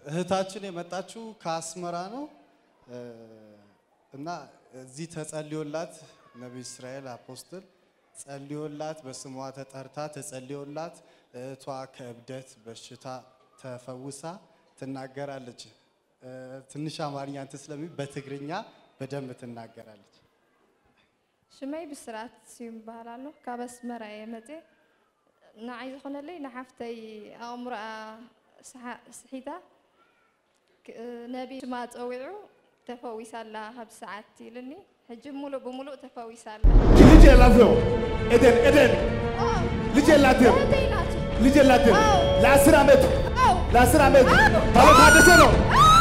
እህታችን የመጣችው ከአስመራ ነው እና እዚህ ተጸልዮላት ነቢይ እስራኤል አፖስትል ጸልዮላት በስሟ ተጠርታ ተጸልዮላት እህቷ ከእብደት በሽታ ተፈውሳ ትናገራለች። ትንሽ አማርኛ እንትን ስለሚ በትግርኛ በደንብ ትናገራለች። ሽመይ ብስራት ስዩም ይበሃላለሁ ካብ ኣስመራ እየ መፅእ ንዓይ ዝኾነለይ ንሓፍተይ ኣእምሮኣ ስሒታ ነቢ ሽማ ፀዊዑ ተፈዊሳላ ካብ ሰዓት ኢልኒ ሕጂ ሙሉእ ብሙሉእ ተፈዊሳላ ልጅ የላትም ኤደን ኤደን ልጅ የላትም እህተይ ናቱ ልጅ የላትም አዎ። ለአስር ዓመት አው ለአስር ዓመት ባለ ታደሰ ነው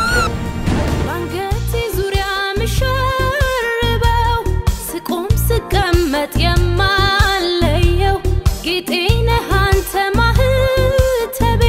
ባንገቴ ዙሪያ ምሸርበው ስቆም ስቀመጥ የማለየው ጌጤ ነህ አንተ ማህተቤ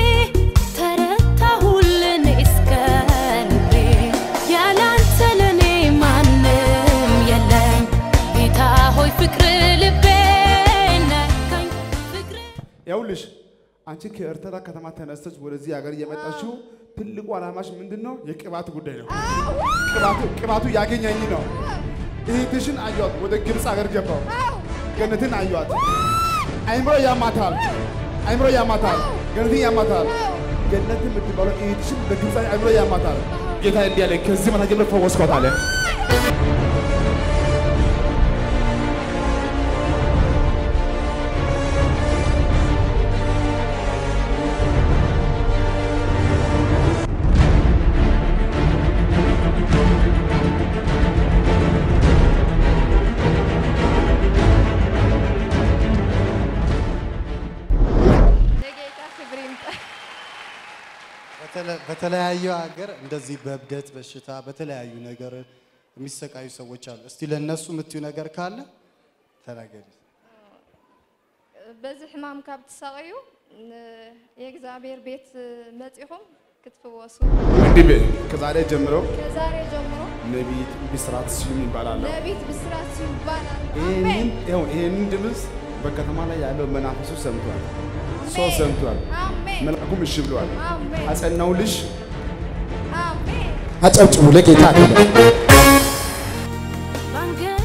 ተረታሁልን እስከ ልቤ ያላንተ ለኔ ማንም የለኝ ጌታ ሆይ ፍቅር ልቤ ነካኝ ፍቅር ያውልሽ አንቺ ከኤርትራ ከተማ ተነስተች ወደዚህ ሀገር እየመጣችው ትልቁ ዓላማሽ ምንድን ነው? የቅባት ጉዳይ ነው። ቅባቱ ቅባቱ ያገኘኝ ነው። እህትሽን አየኋት፣ ወደ ግብፅ ሀገር ገባው። ገነትን አየኋት። አይምሮ ያማታል፣ አይምሮ ያማታል፣ ገነትን ያማታል። ገነት የምትባለው እህትሽን በግብፅ አይምሮ ያማታል። ጌታ እንዲህ አለ፣ ከዚህ በኋላ ጀምሮ ፈወስኳት አለ። የጌታ ክብር ይምጣ። በተለ- በተለያዩ ሀገር እንደዚህ በእብደት በሽታ በተለያዩ ነገር የሚሰቃዩ ሰዎች አሉ። እስቲ ለእነሱ የምትዩ ነገር ካለ ተናገሪ። በዚ ሕማም ካብ ትሰቀዩ የእግዚአብሔር ቤት መፂኹም ክትፍወሱ እንዲህ በይ፣ ከዛሬ ጀምሮ ከዛሬ ጀምሮ ነቢይት ብስራት ስዩም ይባላል። ነቢት ብስራት ይባላል። ይህንን አሜን ይኸው ይህንን ድምፅ በከተማ ላይ ያለው መናፍሱ ሰምቷል፣ ሰው ሰምቷል፣ አሜን መልአኩም እሺ ብለዋል። አሜን አጸናውልሽ። አሜን አጨብጭቡ ለጌታ ክብር። ባንገቴ